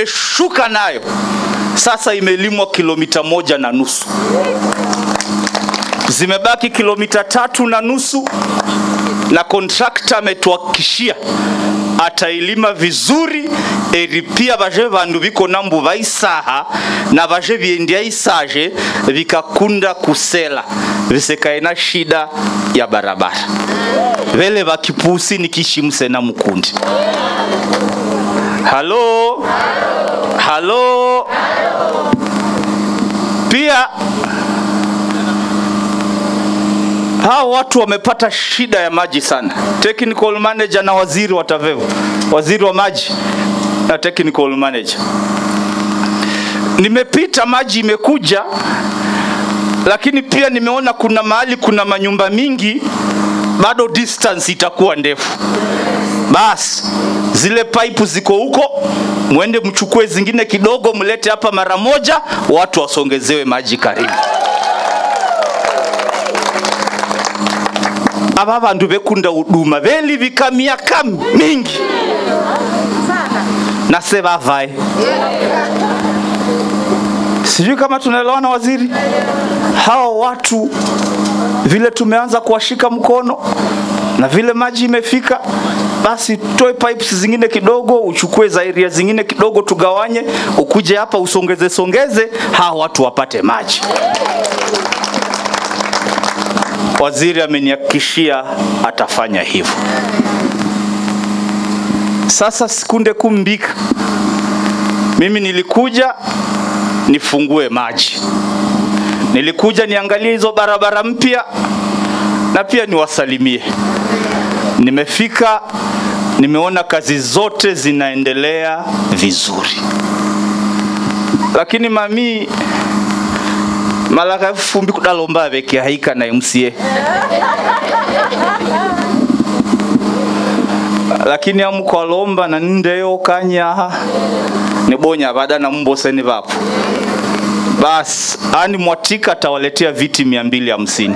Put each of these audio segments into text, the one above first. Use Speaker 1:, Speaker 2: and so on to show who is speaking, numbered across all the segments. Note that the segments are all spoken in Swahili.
Speaker 1: tumeshuka nayo sasa imelimwa kilomita moja na nusu zimebaki kilomita tatu na nusu na kontrakta ametuhakikishia atailima vizuri eri pia baje bandu biko nambu baisaha na baje biendia isaje vikakunda kusela visekaena shida ya barabara vele vakipusi nikishimse na mukundi halo halo pia hawa watu wamepata shida ya maji sana. Technical manager na waziri wa TAVEVU, waziri wa maji na technical manager. Nimepita, maji imekuja, lakini pia nimeona kuna mahali kuna manyumba mingi bado distance itakuwa ndefu. Basi zile pipe ziko huko, mwende mchukue zingine kidogo, mlete hapa mara moja, watu wasongezewe maji karibu. aba bandu bekunda huduma belivika miaka mingi na se bavae sijui kama tunaelewana waziri hawa watu vile tumeanza kuwashika mkono na vile maji imefika basi toe pipes zingine kidogo uchukue za area zingine kidogo tugawanye ukuje hapa usongeze songeze hawa watu wapate maji waziri amenihakikishia atafanya hivyo. Sasa sikunde kumbika, mimi nilikuja nifungue maji, nilikuja niangalie hizo barabara mpya na pia niwasalimie. Nimefika, nimeona kazi zote zinaendelea vizuri, lakini mami malaka fumbi kudalomba beke haika na MCA lakini amukwalomba na nindeyo kanyaha nibonya bada na mboseni vapo basi ani mwatika atawaletea viti mia mbili hamsini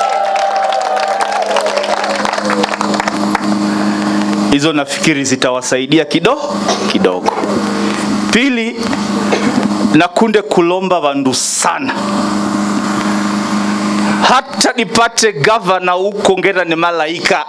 Speaker 1: hizo nafikiri zitawasaidia kidogo kidogo pili nakunde kulomba vandu sana hata nipate gavana huko ngera ni malaika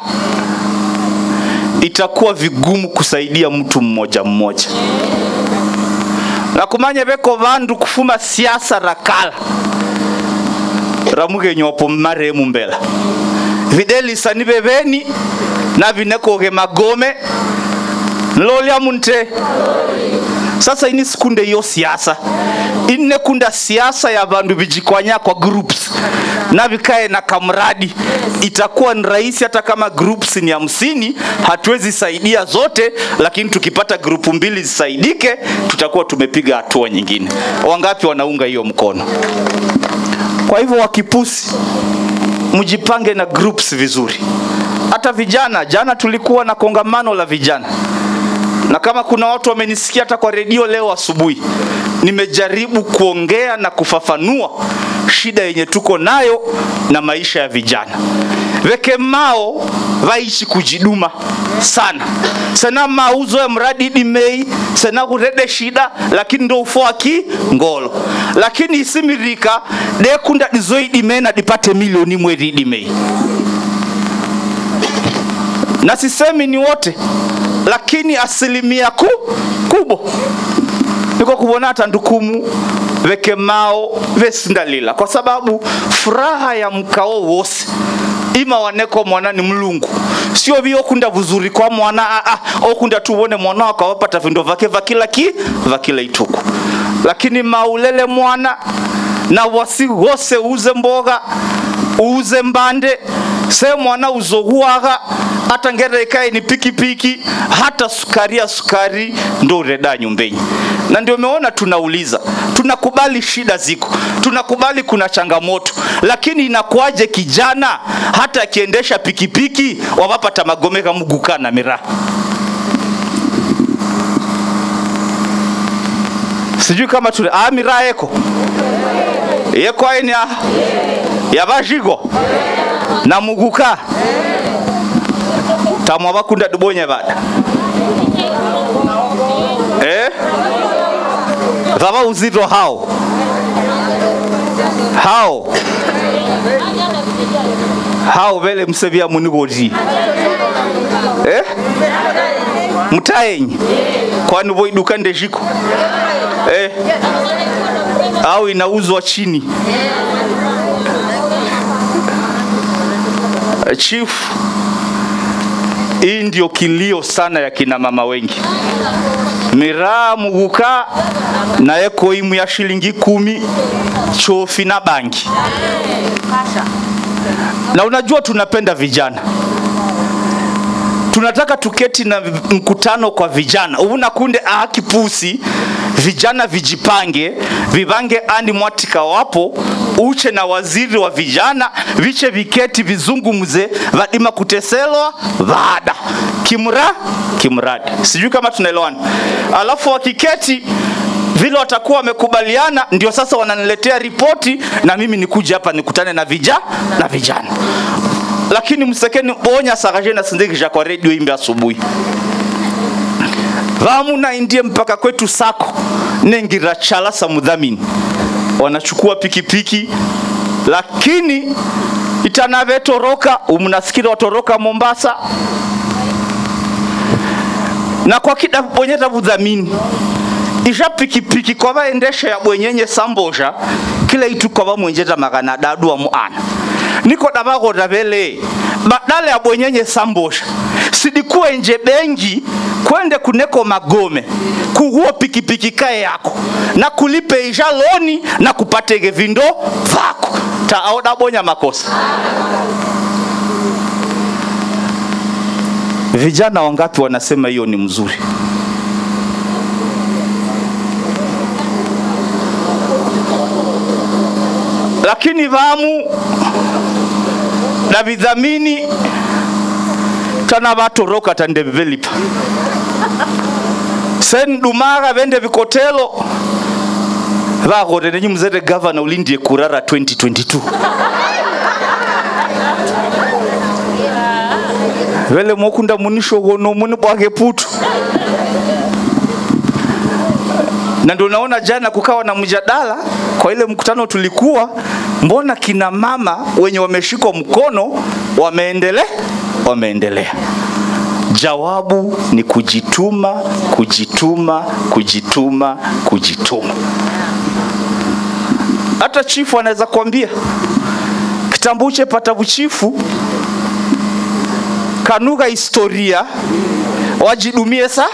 Speaker 1: itakuwa vigumu kusaidia mtu mmoja mmoja nakumanya veko vandu kufuma siasa rakala ramugenyopo maremu mbela videlisa ni veveni na vinekoge magome nlolya munte sasa ini sikunde hiyo siasa ine kunda siasa ya vandu vijikwanya kwa groups na vikae na kamradi itakuwa ni rahisi hata kama groups ni hamsini hatuwezi saidia zote lakini tukipata grupu mbili zisaidike tutakuwa tumepiga hatua nyingine wangapi wanaunga hiyo mkono kwa hivyo wakipusi mjipange na groups vizuri hata vijana jana tulikuwa na kongamano la vijana na kama kuna watu wamenisikia hata kwa redio leo asubuhi nimejaribu kuongea na kufafanua shida yenye tuko nayo na maisha ya vijana veke mao vaishi kujiduma sana sena mauzo ya mradi dimei sena kurede shida lakini ndo ufoaki ngolo lakini isimirika dekunda dizoidime na dipate milioni mweri dimei na sisemi ni wote lakini asilimia ku, kubwa niko kubona hata ndukumu veke mao vesindalila kwa sababu furaha ya mkao wose ima waneko mwana ni mlungu sio vio kunda vuzuri kwa mwana aa okunda tuwone mwana wakawapata vindo vake vakila ki vakila ituku lakini maulele mwana na wasi wose uze mboga uze mbande se mwana uzohuaga hata ngere ikae ni pikipiki hata sukari ya sukari ndo ureda nyumbenyi na ndio umeona tunauliza tunakubali shida ziko tunakubali kuna changamoto lakini inakuwaje kijana hata akiendesha pikipiki wawapata magome kamuguka na miraha sijui kama tuna ah, miraha yeko yeko aini ya yabashigo na muguka tamwa bakunda dubonye bada eh vava uzito hao hao hao vele msevya munigoti eh? mtaenyi kwani voiduka ndezhiko eh? au inauzwa chini chief hii ndio kilio sana ya kina mama wengi miraa muguka naye koimu ya shilingi kumi chofi na bangi na unajua tunapenda vijana tunataka tuketi na mkutano kwa vijana uvuna kunde ahakipusi vijana vijipange vivange andi mwatika wapo uche na waziri wa vijana viche viketi vizungumze vadima kuteselwa vada kimra kimradi sijui kama tunaelewana alafu wakiketi vile watakuwa wamekubaliana ndio sasa wananiletea ripoti na mimi nikuja hapa nikutane na vija na vijana lakini msekeni bonya sakaje na sindikisha kwa redio imbe asubuhi vamu naindie mpaka kwetu sako nengira chala sa mudhamini wanachukua pikipiki lakini itanavetoroka umnasikiri watoroka mombasa na kwa kida bonyeta budhamini isha pikipiki kwa vaendesha ya bwenyenye sambosha kila itu kwa vamwenjeta magana dadua muana niko davagota vele badala ya bwenyenye sambosha sidikuwe nje bengi kwende kuneko magome kuhuo pikipiki kae yako na kulipe isha loni na kupatege vindo vako taodabonya makosa vijana wangapi wanasema hiyo ni mzuri lakini vamu na vidhamini tana vatoroka tandevelipa sen dumaga vende vikotelo vagote nenyi mzete gavana ulindie kurara 2022 vele mokunda munishogono muni bwake putu na ndio naona jana kukawa na mjadala kwa ile mkutano tulikuwa, mbona kina mama wenye wameshikwa mkono wameendelea wameendelea. Jawabu ni kujituma, kujituma, kujituma, kujituma. Hata chifu anaweza kuambia kitambuche pata buchifu kanuga historia wajidumie sa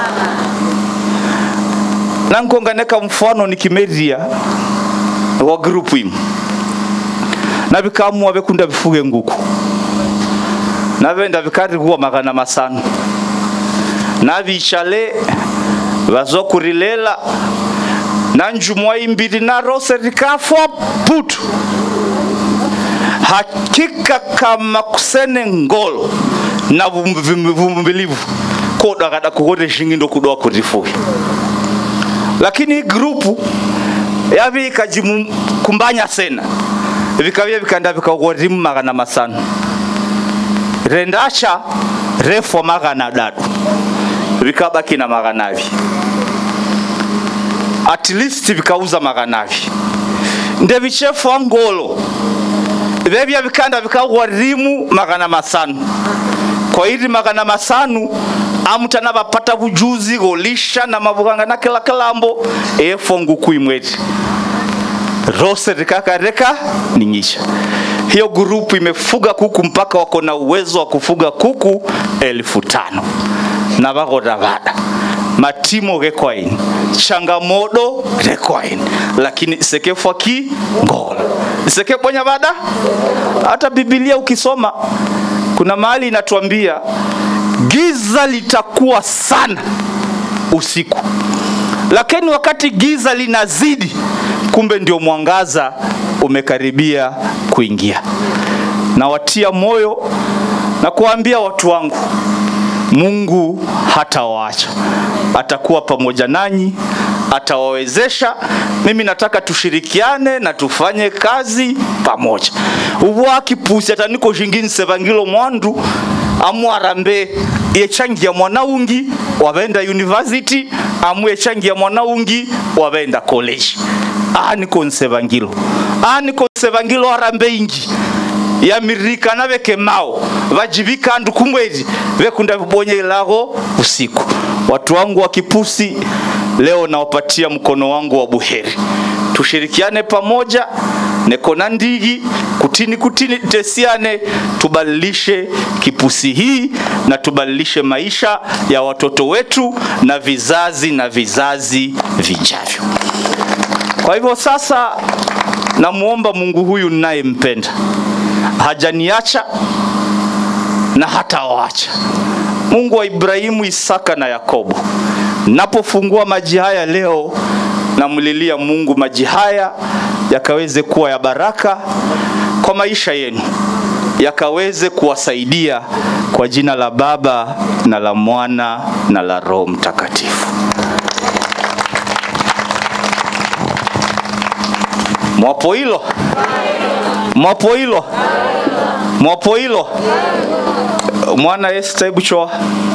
Speaker 1: nankonganeka mfano nikimeria wa grupu imu na vikamua vekunda vifuge nguku navenda vikarikuwa magana masano navichale vazokurilela na njumwa imbiri na rose rikafwa putu hakika kama kusene ngolo na vumbilivu kodakada kukote shingindo kudoa kurifuge lakini grupu yavi ikajimukumbanya sena vikavia vikanda vikaghorimu magana masano rendacha refwa magana dadu vikabaki na maganavi at least vikauza maganavi ndevichefwa ngolo vevya vikanda vikaghorimu magana masano kwa hili magana masanu amutana vapata vujuzi golisha na mavuganga na kila kilambo efo nguku imweti rose rikakareka ningisha hiyo grupu imefuga kuku mpaka wako na uwezo wa kufuga kuku elfu tano na vagoda vada matimo gekwaini changamodo gekwaini lakini sekefwa ki ngola sekebonya vada hata bibilia ukisoma kuna mahali inatuambia giza litakuwa sana usiku, lakini wakati giza linazidi, kumbe ndio mwangaza umekaribia kuingia. Nawatia moyo na kuwaambia watu wangu, Mungu hatawaacha, atakuwa pamoja nanyi, atawawezesha. Mimi nataka tushirikiane na tufanye kazi pamoja. ubwa kipusi ataniko shingini sevangilo mwandu amwarambe yechangia mwana ungi wabenda university amu yechangia mwana ungi wabenda college ani konsevangilo ani konsevangilo arambe ingi yamirika na vekemao vajivika ndu kumwezi vekunda vibonye ilago usiku watu wangu wa kipusi leo nawapatia mkono wangu wa buheri tushirikiane pamoja nekona ndigi kutini kutini tesiane tubadilishe kipusi hii na tubadilishe maisha ya watoto wetu na vizazi na vizazi vijavyo kwa hivyo sasa namuomba mungu huyu ninayempenda hajaniacha na hata waacha mungu wa ibrahimu isaka na yakobo napofungua maji haya leo namlilia mungu maji haya yakaweze kuwa ya baraka kwa maisha yenu yakaweze kuwasaidia kwa jina la baba na la mwana na la roho mtakatifu mwapo hilo mwapo hilo mwapo hilo mwana Esther, hebu choa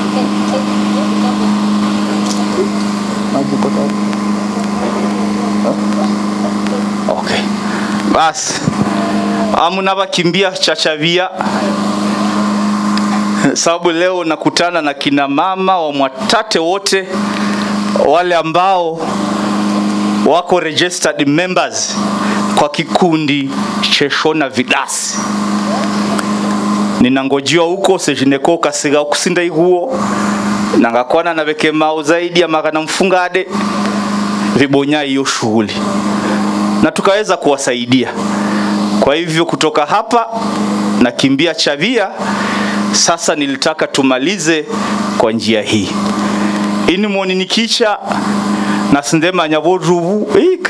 Speaker 1: okay. basi amuna vakimbia chachavia sababu leo nakutana na kina mama wa mwatate wote wale ambao wako registered members kwa kikundi cheshona vidasi ninangojiwa huko sejineko kasiga okusinda ihuo nangakwana na vekemao zaidi ya magana mfungade vibonya hiyo shughuli na tukaweza kuwasaidia kwa hivyo kutoka hapa nakimbia chavia sasa nilitaka tumalize kwa njia hii ini moninikicha nasindema nyavoruvu